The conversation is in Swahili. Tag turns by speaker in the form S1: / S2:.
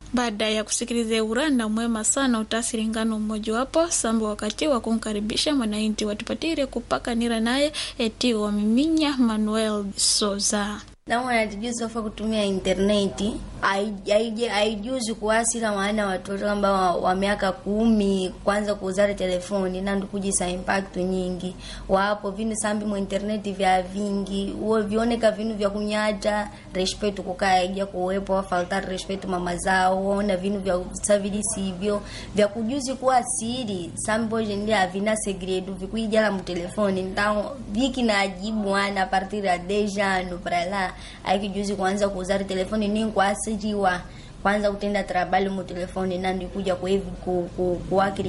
S1: baada ya kusikiliza uranda mwema sana utasiri ngano mmojawapo sambo wakati wa kumkaribisha mwanainti watupatire kupakanira naye eti wamiminya Manuel Soza
S2: na wanatijuzi wafa kutumia interneti haijuzi kuwasila maana watoto ambao wa miaka kumi kwanza kuuzare telefoni nandu kujisa impact nyingi wapo vinu sambi mu interneti vya vingi uo vioneka vinu vya kunyata respetu kukaeja kuwepo wafaltari respetu mama zao ona vinu vya savili sivyo vya kujuzi kuwa siri sambo jendi havina segredo vikuijala mu telefoni ntao viki na ajibu ana partir ya dejano para lá aikijuzi kuanza kuuzari telefoni ni kwasijiwa kwanza kutenda trabalho mu telefoni nandi kuja kuevi ku, ku, kuwakiri